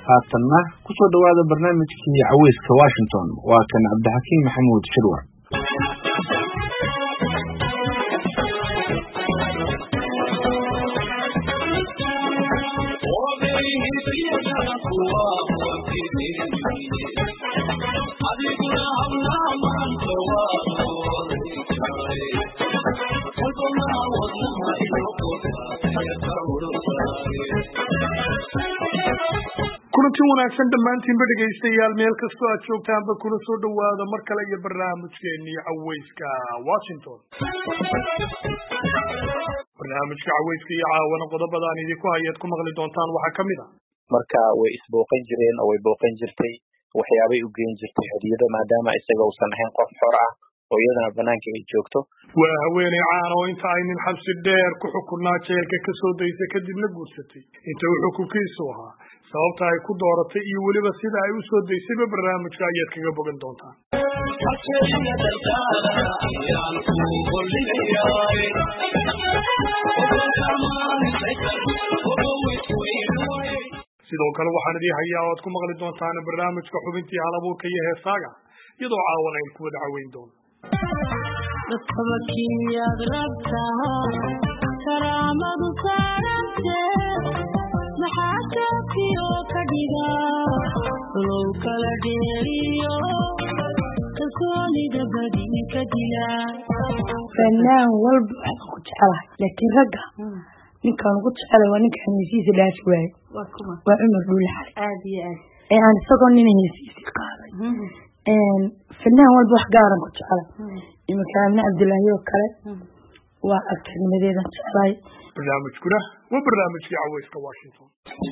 haatanna ku soo dhowaada barnaamijkii caweyska washington waa kan cabdixakiin maxamuud shirwar kulanti wanaagsan dhammaantiinba dhegaystayaal meel kastoo aad joogtaanba kuna soo dhowaada mar kale iyo barnaamijkeenii caweyska washington barnaamijka caweyska iyo caawana qodobada aan idinku hayaad ku maqli doontaan waxaa ka mid a marka way isbooqan jireen oo way booqan jirtay waxyaabay u geen jirtay hadiyado maadaama isaga uusan ahayn qof xor ah oo iyadana banaanka ay joogto waa haweeney caan oo inta ay nin xabsi dheer ku xukunnaa jeelka ka soo daysa kadibna guursatay inta uu xukunkiisu ahaa sababta ay ku dooratay iyo weliba sida ay u soo daysayba barnaamijka ayaad kaga bogan doontaan sidoo kale waxaan idii hayaa o aad ku maqli doontaan barnaamijka xubintii halabuurka iyo heesaaga iyadoo caawan aynu ku wada caweyn doono dadkabakiyaad rabtaa karaamadu saarante maxaa jookiyo ka dhiga low kala dheeriyo kalsoonida badin ka dila fanaan walba waxaan ku jecelahay laakiin ragga ninkaan ugu jecela waa ninka hesiisa dhaafi waaye waa cumar dhuule xale aad iyo aad ee aan isagoo nina hesiisii qaaday fanaan walba wax gaaran ku jecela iminka amne cabdilaahi oo kale waa agtarnimadeedan jeclahay barnaamijkuna waa barnaamijkii caweyska washington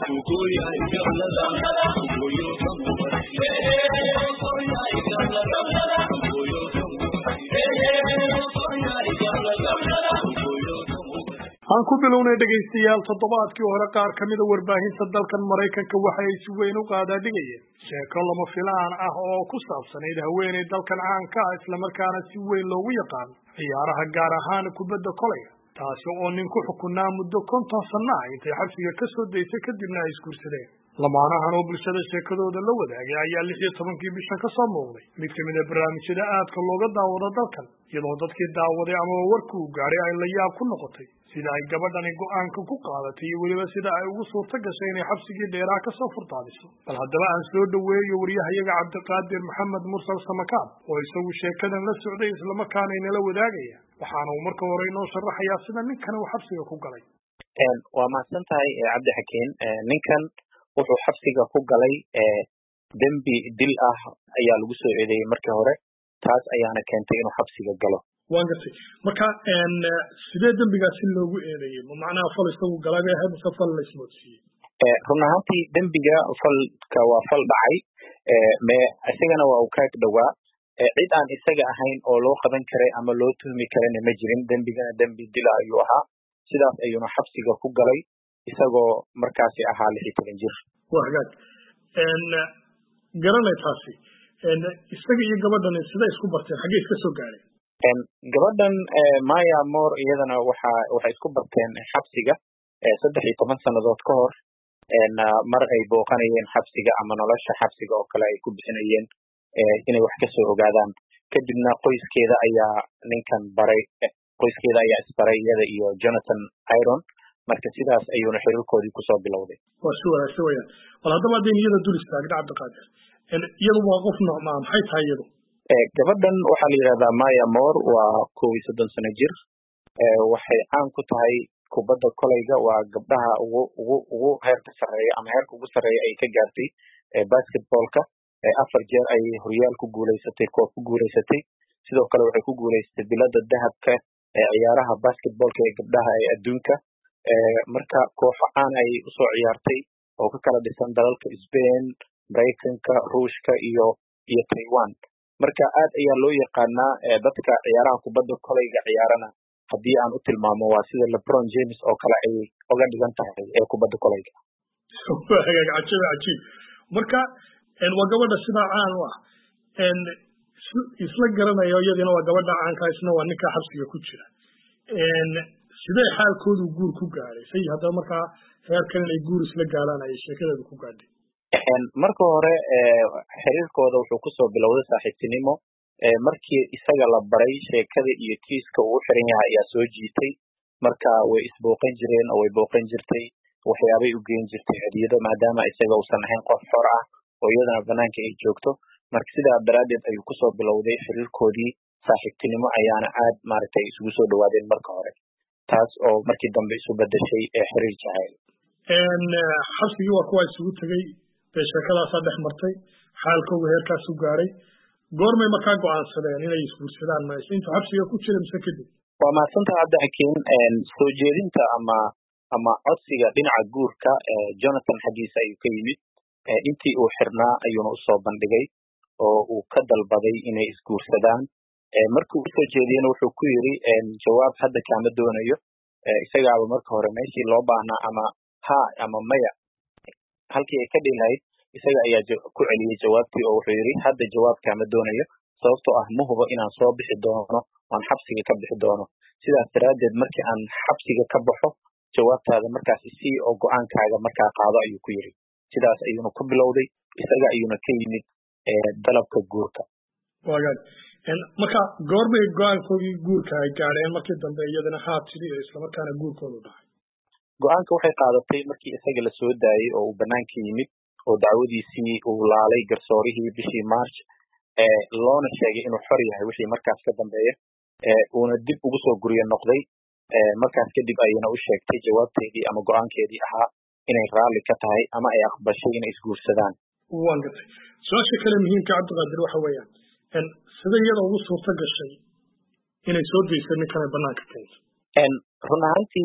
aan ku bilownay dhegaystayaal toddobaadkii hore qaar ka mida warbaahinta dalkan maraykanka waxa ay si weyn u qaadaadhigayeen sheeko lama filaan ah oo ku saabsanayd haweeney dalkan caanka ah islamarkaana si weyn loogu yaqaano ciyaaraha gaar ahaan kubadda kolaya taasi oo nin ku xukunaa muddo konton sanno ah intay xabsiga ka soo daysay kadibna ay isguursadeen lamaanahan oo bulshada sheekadooda la wadaagay ayaa lix iyo tobankii bishan ka soo muuqday mid ka mid a barnaamijyada aadka looga daawado dalkan iyadoo dadkii daawaday amaba warki uu gaadhay ay la yaab ku noqotay sida ay gabadhani go-aanka ku qaadatay iyo weliba sida ay ugu suurto gashay inay xabsigii dheeraha kasoo furtaadiso bal haddaba aan soo dhoweeyo waryahayaga cabdiqaadir maxamed mursal samakaab oo isagu sheekadan la socday islamarkaana inala wadaagaya waxaana uu marka hore inoo sharaxayaa sida ninkan uu xabsiga ku galay waa mahadsan tahay cabdi xakiin ninkan wuxuu xabsiga ku galay dembi dil ah ayaa lagu soo eedeeyey markii hore taas ayaana keentay inuu xabsiga galo waan gartay marka sidee dembigaasi loogu eedeeyey ma macnaha fal isagu galay bay ahayd mise fal la ismoodsiiyey run ahaantii dembiga falka waa fal dhacay me isagana waa uu kaag dhowaa cid aan isaga ahayn oo loo qaban karay ama loo tuhmi karana ma jirin dembigana dembi dila ayuu ahaa sidaas ayuuna xabsiga ku galay isagoo markaasi ahaa lix iyo toban jir waa hagaag garanay taasi isaga iyo gabadhani sida isku barteen xaggee iska soo gaadheen gabadhan maya mor iyadana waxa waxay isku barteen xabsiga saddex iyo toban sannadood ka hor mar ay booqanayeen xabsiga ama nolosha xabsiga oo kale ay ku bixinayeen inay wax kasoo ogaadaan kadibna qoyskeeda ayaa ninkan baray qoyskeeda ayaa isbaray iyada iyo jonathan iron marka sidaas ayuuna xiriirkoodii kusoo bilowday waa si wanaagsan weyaan bal haddaba haddayn iyada dul istaagna cabdiqaadir iyadu waa qof noocmaa maxay tahay iyadu gabadhan waxaa la yidhahdaa maya mor waa kow iyo soddon sano jir waxay caan ku tahay kubadda kolayga waa gabdhaha ugu ugu ugu heerka sarreeya ama heerka ugu sarreeya ay ka gaartay basketballka afar jeer ayay horyaal ku guulaysatay koob ku guulaysatay sidoo kale waxay ku guulaysatay bilada dahabka ee ciyaaraha basketballka ee gabdhaha ee adduunka marka kooxo caan ayay usoo ciyaartay oo ka kala dhisan dalalka spain maraykanka ruushka iyo iyo taiwan marka aad ayaa loo yaqaanaa dadka ciyaaraha kubadda kolayga ciyaarana haddii aan u tilmaamo waa sida lebron james oo kale ayay oga dhigan tahay ee kubadda kolayga hagaag cajiib cajiib marka waa gabadha sidaa caan u ah isla garanayo iyadina waa gabadha caanka isna waa ninka xabsiga ku jira sidee xaalkoodu guur ku gaadhay say haddaba markaa heerkan inay guur isla gaadhaan ayay sheekadeedu ku gaadhay marka hore xiriirkooda wuxuu kusoo bilowday saaxiibtinimo markii isaga la baray sheekada iyo kiiska uu xiran yahay ayaa soo jiitay marka way isbooqan jireen oo way booqan jirtay waxyaabay u geen jirtay hadiyado maadaama isaga uusan ahayn qof xor ah oo iyadana banaanka ay joogto marka sidaa daraaddeed ayuu kusoo bilowday xiriirkoodii saaxiibtinimo ayaana aad maaragtay isugu soo dhawaadeen marka hore taas oo markii dambe isu bedeshay xiriir jacayl xabsigii waa kuwa isugu tegey dee sheekadaasaa dhex martay xaalkooga heerkaas u gaaray goormay markaa go'aansadeen inay isguursadaan ma intuu xabsiga ku jira mise kadib waa mahadsantaha cabdixakiin soo jeedinta ama ama codsiga dhinaca guurka jonathan xaggiisa ayuu ka yimid intii uu xirnaa ayuuna usoo bandhigay oo uu ka dalbaday inay isguursadaan markii usoo jeediyena wuxuu ku yidhi jawaab hadda kaama doonayo isagaaba marka hore meeshii loo baahnaa ama ha ama maya halkii ay ka dhihi lahayd isaga ayaa ku celiyey jawaabtii oo wuxuu yidhi hadda jawaab kaama doonayo sababtoo ah ma hubo inaan soo bixi doono aan xabsiga ka bixi doono sidaas daraaddeed markii aan xabsiga ka baxo jawaabtaada markaas isii oo go-aankaaga markaa qaado ayuu ku yidhi sidaas ayuuna ku bilowday isaga ayuuna ka yimid dalabka guurka waagaag marka goorbay go-aankoodii guurka ay gaadheen markii dambe iyadana haa tiri oo islamarkaana guurkoodu dhacay go-aanka waxay qaadatay markii isaga la soo daayey oo uu banaanka yimid oo dacwadiisii uu laalay garsoorihii bishii march loona sheegay inuu xor yahay wixii markaas ka dambeeya uuna dib ugu soo guryo noqday markaas kadib ayayna u sheegtay jawaabteedii ama go-aankeedii ahaa inay raalli ka tahay ama ay aqbashay inay isguursadaan waan gartay su-aasha kale muhiimka cabdiqaadir waxa weeyaan sida iyada ugu suurto gashay inay soo dayso ninkan ay banaanka keento run ahaantii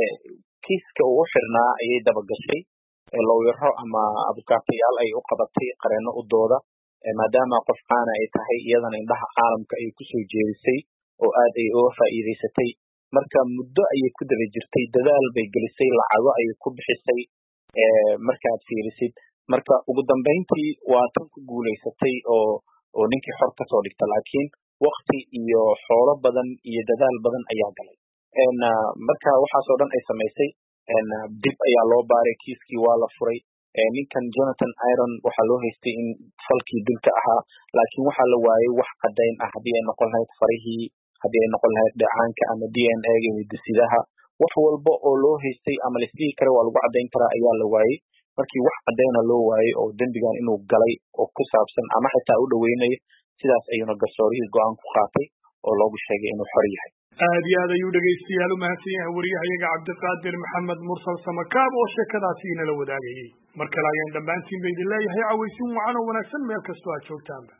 kiiska uu u xirnaa ayay dabagashay lowyaro ama abukaatayaal ay u qabatay qareeno u dooda maadaama qof caana ay tahay iyadana indhaha caalamka ay kusoo jeedisay oo aad ay uga faa'iidaysatay marka muddo ayay ku daba jirtay dadaal bay gelisay lacago ayay ku bixisay markaad fiirisid marka ugu dambayntii waa tan ku guulaysatay oo oo ninkii xor kasoo dhigta laakiin wakti iyo xoolo badan iyo dadaal badan ayaa galay marka waxaasoo dhan ay samaysay dib ayaa loo baaray kiiskii waa la furay ninkan jonathan iron waxaa loo haystay in falkii dilka ahaa laakiin waxaa la waayey wax caddayn ah haddii ay noqon lahayd farihii haddii ay noqon lahayd dheecaanka ama d n a ga hidisidaha wax walba oo loo haystay ama laisdhihi kara waa lagu caddayn karaa ayaa la waayey markii wax caddayna loo waayey oo dembigan inuu galay oo ku saabsan ama xitaa u dhoweynayo sidaas ayuuna garsoorihii go-aan ku qaatay oo loogu sheegay inuu xor yahay aad iyo aad ayuu dhegaystayaal u mahadsan yahay wariyahayaga cabdiqaadir maxamed mursal samakaab oo sheekadaasi inala wadaagayey mar kale ayaan dhammaantiin ba idin leeyahay cawaysin wacan oo wanaagsan meel kastoo aad joogtaanba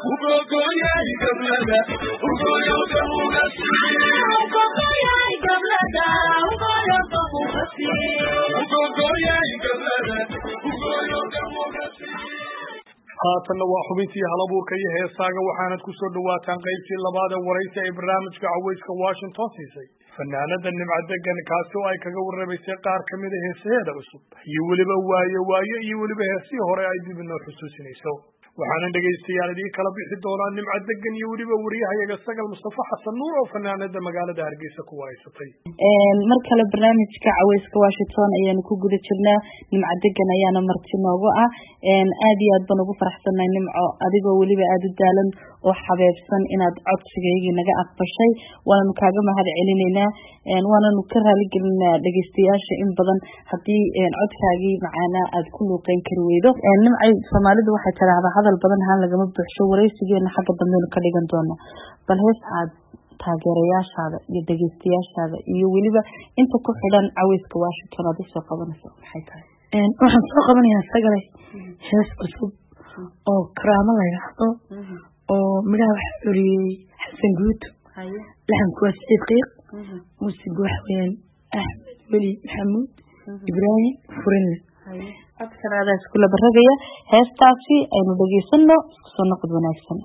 haatanna waa xubintii halabuurka iyo heesaaga waxaanad ku soo dhawaataan qaybtii labaad ee waraysi ay barnaamijka cawayska washington siisay fanaanada nimca degan kaasi oo ay kaga warramaysay qaar ka mida heesaheeda cusub iyo weliba waaye waaye iyo weliba heesihii hore ay dib inoo xusuusinayso waxaana dhegaystayaal idiin kala bixi doonaa nimca degan iyo weliba wariyahayaga sagal mustafa xasan nuur oo fanaanada magaalada hargeysa ku waraysatay mar kale barnaamijka caweyska washington ayaanu ku guda jirnaa nimco degan ayaana marti noogu ah aad iyo aad baan ugu faraxsannahay nimco adigoo weliba aada u daalan oo xabeebsan inaad codsigaygii naga aqbashay waananu kaaga mahad celinaynaa waananu ka raaligelinaa dhegeystayaasha in badan haddii codkaagii macaanaa aad ku luuqeyn kari weydo nimcay soomaalidu waxay tidhaahdaa hadal badan haan lagama buuxsho waraysigeena xagga dambeynu ka dhigan doono bal hees aad taageerayaashaada iyo dhegeystayaashaada iyo weliba inta ku xidhan caweyska washington aad usoo qabanayso maxay tahay waxaan soo qabanayaa sagale hees cusub oo karaamo la yidhaahdo oo midhaha waxaa oriyey xasan guud laxanku waa saciid qiiq muusigu waxa weyaan axmed weli maxamuud ibraahim furinle codkanaada iskula baragaya heestaasi aynu dhegeysano isku soo noqod wanaagsan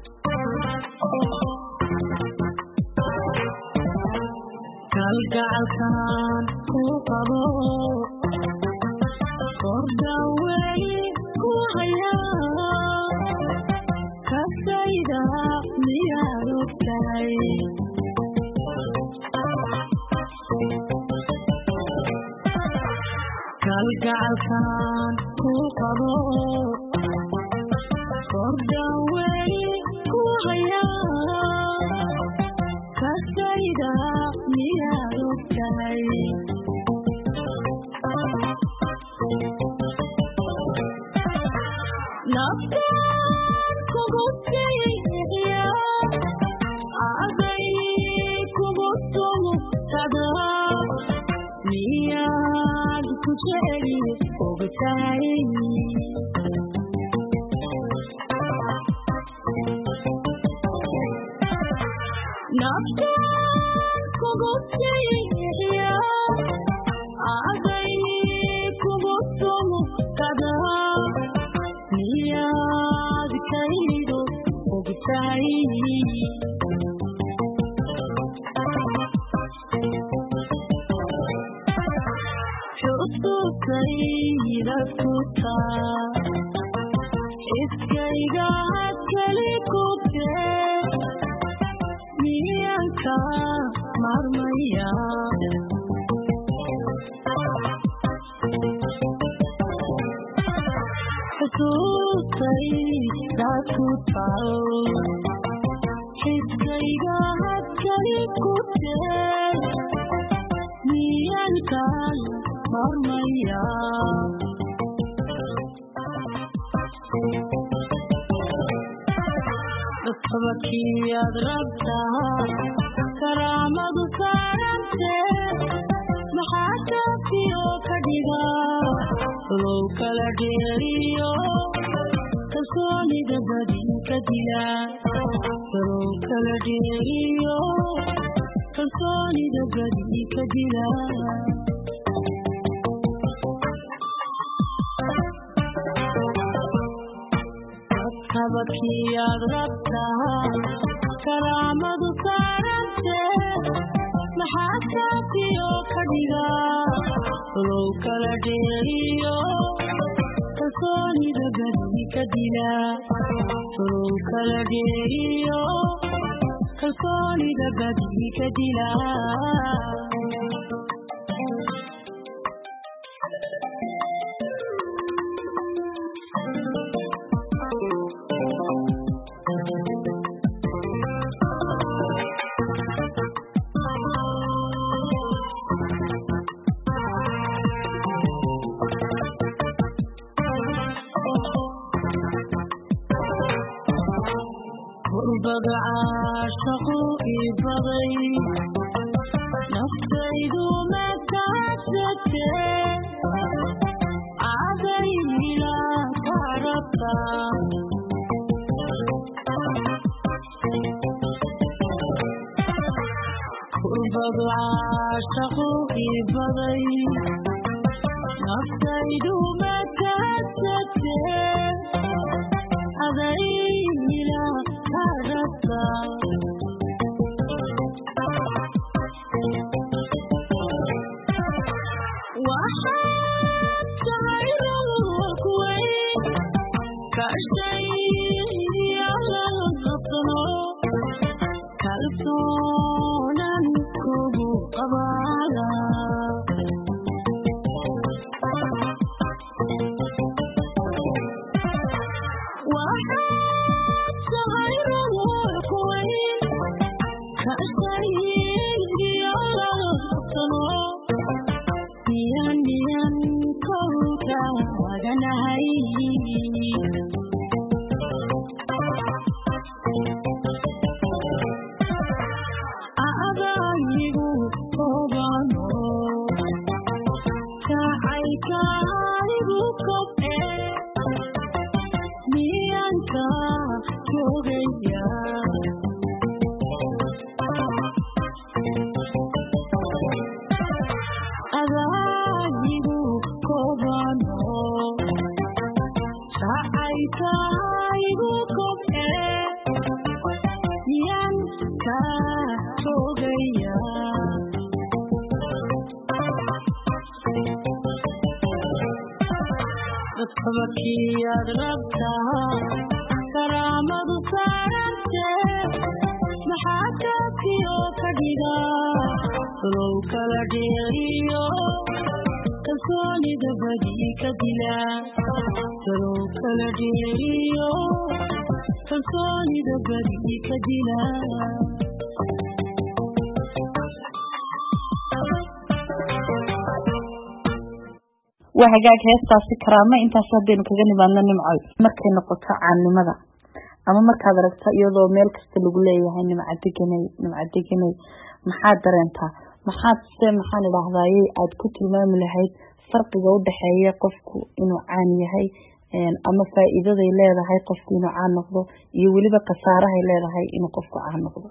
kalgacalkan ku qabo kordhan weli ku haya kasayda miyaad ogtahay kalgacalkan ku qabo naftaan kugu siiya aday kugu sumukada miyaad ku jeceli ogtahay naftaan kugu siiya aday kugu sumukada miyaad kaydo ogtahay xusukayda kuta iskayga keli kute miyanka marmaya xusuustayda ku tal xiskayga keli kute miyankan marmaya sababkiyaad rabtaa karaamadu saarante maxaa kaafiyo ka dhiga low kala dheeriyo kalsoonida badin ka dila low kala dheeriyo kalsoonida badin ka dila habadkiyaad rabtaa karaamadu saarante maxaa kaafiyo ka dhiga low kala dheeriyo kalsoonida badi ka dila low kala dheeriyo kalsoonida badi ka dila qurbada caashaqu ii baday naftaydu makaasate cadayla karabta qurbadu caashaqu ii baday naftaydu makaasate adayla karabta waxaad tahay roob weyn kashayyalaqno kalsoonan kugu qabaada waxaad tahay roob weyn kashayyalaqno niyan niyan kolka waganahay adayigu obano kacaykaligu kobe miyanka jogaya adayigu kobano kacaykaligu kobe miyanka jogaya dadkabakiyaad rabtaa karaamadu saarante maxaa kaafiyo ka dhiga low kala dheeriyo kalsoonida badi ka dila low kala dheeriyo kalsoonida badi ka dila waa hagaag heestaasi karaame intaas haddaynu kaga nimaadno nimcoy markay noqoto caannimada ama markaad aragto iyadoo meel kasta lagu leeyahay nimca deganay nimca deganay maxaad dareentaa maxaad se maxaan idhaahdaye aada ku tilmaami lahayd farqiga udhexeeya qofku inuu caan yahay ama faa-iidaday leedahay qofku inuu caan noqdo iyo weliba khasaarahay leedahay inuu qofku caan noqdo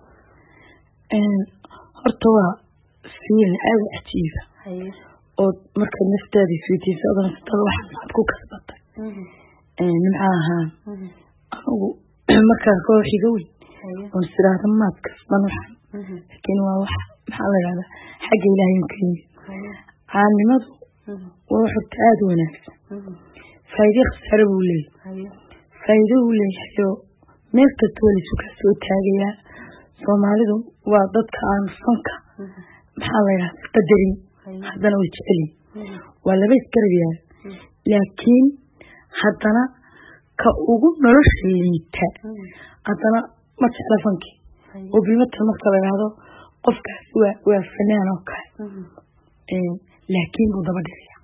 horta waa fiil aada cajiiba oo markaad naftaada isweydiisa odan naftada waxaad maxaad ku kasbatay nimca ahaan anigu markaan koox iga weyn oon isiraahda maad kasban waxaan laakiin waa wax maxaa la yidhahdaa xagga ilaahay un ka yimid caannimadu waa wax horta aada u wanaagsan faa'iide khasaare buu leeyahay faa'iido uu leeyahay oo meel kasta waa laysu kaa soo taagayaa soomaalidu waa dadka aan fanka maxaa la yidhahda qadarin haddana way jecelin waa laba isgarab yaala laakiin haddana ka ugu nolosha liita haddana ma jecla fankii oo bilmata marka la yidhahdo qofkaas waa waa fanaan oo kale laakiin buu daba dhigaya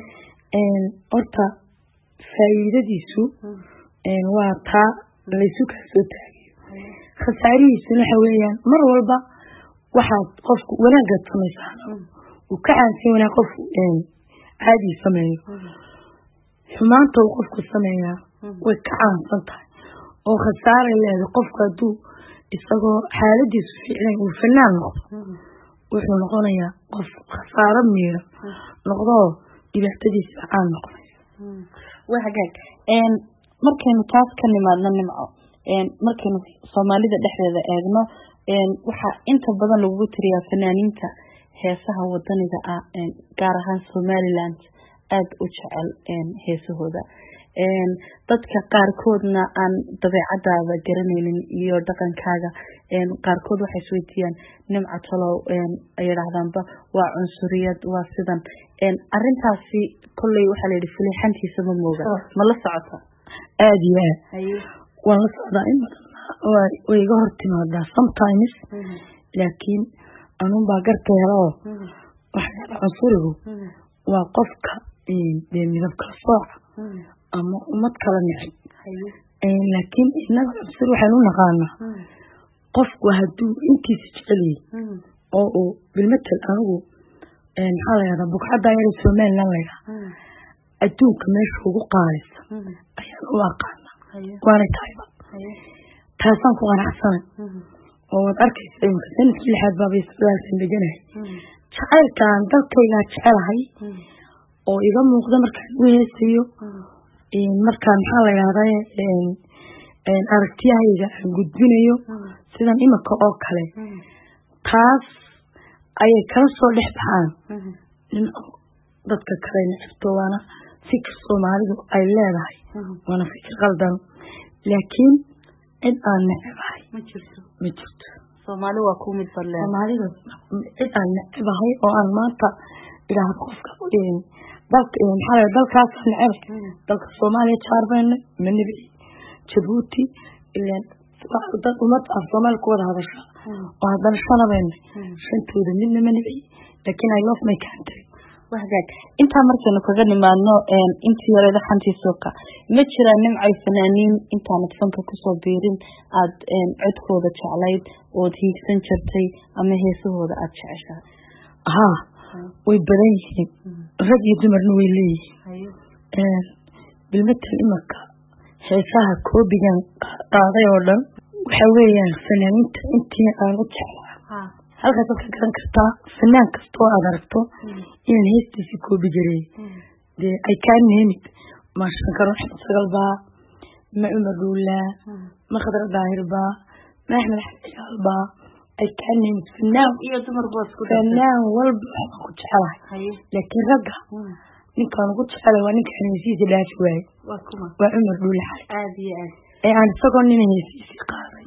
horta faa'iidadiisu waa taa laysu kaa soo taagayo khasaarihiisuna waxa weeyaan mar walba waxaad qofku wanaagaad samaysaan uu ka caansan wanaag qof caadii sameeyo xumaanta uu qofku sameeyaa way ka caansan tahay oo khasaaray leedahay qofku hadduu isagoo xaaladiisu fiicnayn uu fanaan noqdo wuxuu noqonayaa qof khasaaro miiran noqdoo dhibaatadiisa caan noqonaysa waa hagaag markaynu taas ka nimaadno nimco markaynu soomaalida dhexdeeda eegno waxaa inta badan lagugu tiriyaa fanaaniinta heesaha wadaniga ah gaar ahaan somaliland aada u jecel heesahooda dadka qaarkoodna aan dabeecadaada garanaynin iyo dhaqankaaga qaarkood waxay isweydiiyaan nimca talow ay yidhaahdaanba waa cunsuriyad waa sidan arintaasi kolley waxaa la yidhi fulixantiisa ma mooga ma la socota aada iyo aad waan la socdaa in badan way iga hor timaadaa sometimes laakiin anun baa garta hela oo waxyaala cunsurigu waa qofka dee midab kala sooca ama ummad kala necib laakiin inaga cunsur waxaan u naqaanaa qofku hadduu intiisa jeceliyey oo uu bilmatel anigu maxaa la yahdaa bugcaddaa yara somaliland laydhaha adduunka meesha ugu qaadaysa ayaan u aqaana waanay tahayba taasaan ku qanacsanay oo waad arkaysa imika sanadkii lixaad baabay sodaalkan deganahay jacaylkaan dalkaygaa jecelahay oo iga muuqda markaan u heesayo markaan maxaa la yidhahdaa aragtiyahayga aan gudbinayo sidan imika oo kale taas ayay kala soo dhex baxaan dadka kale necibto waana fikir soomaalidu ay leedahay waana fikir qaldan laakiin cid aan necebahay ma jirto ma jirto soomaali waa ku mid badleen soomaalida cid aan necebahay oo aan maanta idhaahdo qofka dalka maxaa la dalkaas necebay dalka soomaaliya jaarbayna ma nebi jabuuti ilaan dad ummad af soomaali ku wada hadasha oo haddana shanabayna shantooda midna ma nebi laakiin i love my country wahagaag intaa markaynu kaga nimaadno intii yareeda xantii suuqa ma jiraan nimcay fanaaniin intaanad fanka kusoo biirin aada codkooda jeclayd ood hiigsan jirtay ama heesahooda aada jeceshahay haa way badan yihiin rag iyo dumarna way leeyihiin bilmatel imaka heesaha koobigan qaaday oo dhan waxa weeyaan fanaaniinta intii aan u jeclaa halkaas waad ka garan kartaa fanaan kasta oo aad aragto inaan heestiisii koobi gareey dee ay kaa neemid ma shankaro axmed sagal baa ma cumar dhuulaa ma khadra daahir baa ma axmed axmed ciyaal baa ay kaa neemid fanaan iyo dumarba isku fanaan walba waxbaan ku jecelahay laakiin ragga ninkaan ugu jecelay waa ninkaan heesihiisa dhaafi waaye waa kuma waa cumar dhuule xali aada iyo aad ee aan isagoo nina heesihiisii qaaday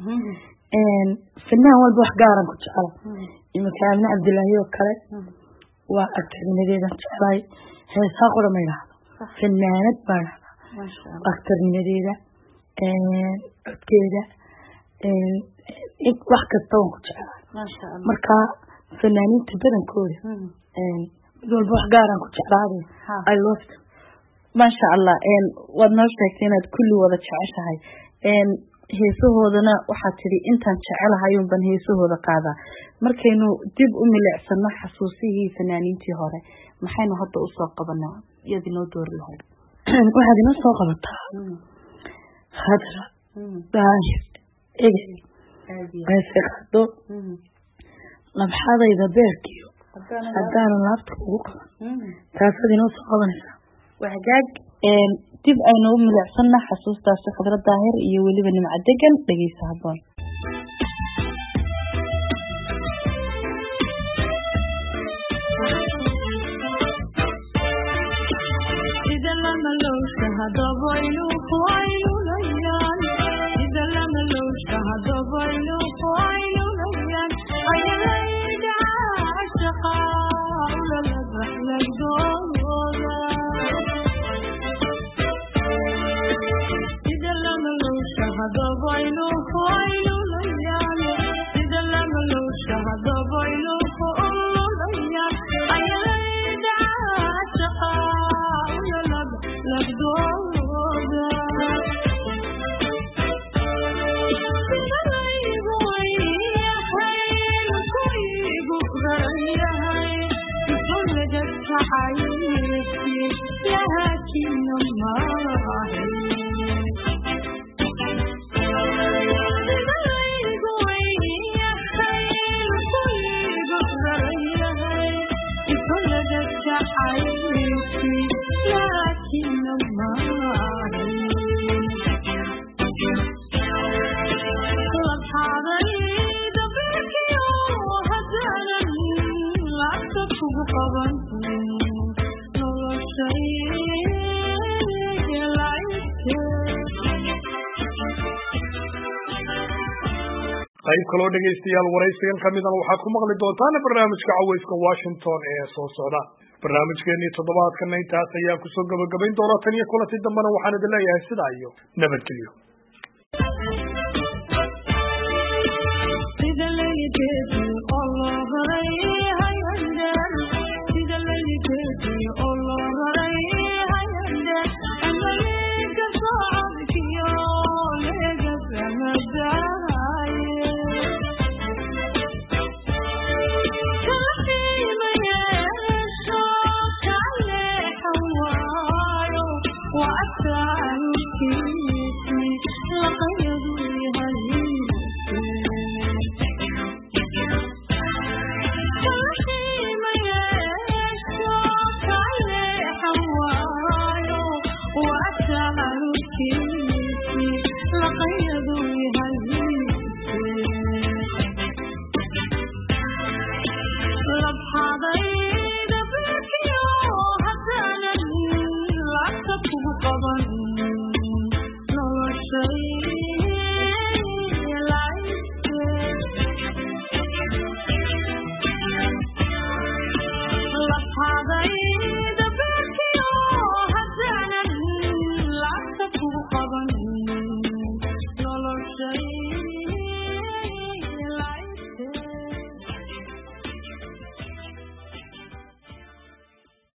fanaan walba wax gaaran ku jecela iminka amne cabdilaahi oo kale waa aktarnimadeedan jeclahay heesaa qora ma idhaahdo fanaanad baa dhahdaa aktarnimadeeda codkeeda wax kasta waan ku jeclahay marka fanaaniinta badankooda mid walba wax gaaraan ku jeclaade i love them maasha allah waad noo sheegtay inaad kulli wada jeceshahay heesahoodana waxaad tidhi intaan jecelahayun baan heesahooda qaadaa markaynu dib u milicsano xasuusihii fanaaniintii hore maxaynu hadda usoo qabanaa iyaad inoo doori lahayd waxaad inoo soo qabataa khadra daahir egel ayse qado nabxadayda beerkiyo haddaanan laabta ugu qaban taasaad inoo soo qabanaysaa wahagaag dib aynu u milicsana xasuustaasi khadra daahir iyo weliba nimco degan dhegeysa haboon qayb kaloo dhegaystayaal waraysigan ka midana waxaad ku maqli doontaan barnaamijka caweyska washington ee soo socda barnaamijkeenii toddobaadkana intaas ayaan kusoo gabagabayn doonaa tan iyo kulanti dambena waxaan idin leeyahay sidaa iyo nabadgelyo